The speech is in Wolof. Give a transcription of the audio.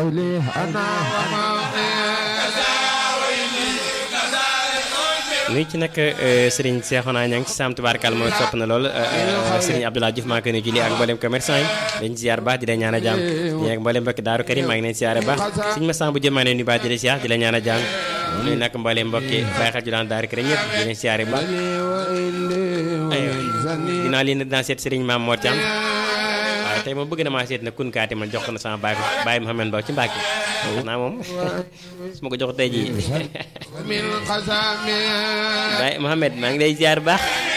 قولي أنا وما nuyu ci nag Serigne Cheikhouna Niang ci Sam tubaarkal mooy sopp na lool Serigne Abdoulaye Diouf maa ngi koy nuyu julli ak mboolem commerçant yi dañ ziar baax di la ñaan a jàmm di ak mboolem mbokki Daaru Karim maa ngi leen ziare baax suñu ma Samb jëm maa ngi leen nuyu baax di la ziar di la ñaan a jàmm nuyu nag mboolem mbokki Baye Xel Julaan Daaru Karim ñëpp di leen ziare baax dinaa leen dinaa seet Serigne Mame Mor Thiam waaye tey moom bëgg na maa seet na kun kaati ma jox ko na sama baay baay Mouhamed Mbow ci Mbàkke xanaa moom su ma ko jox tey jii من قسامي baay Mouhamed maa ngi lay ziar baax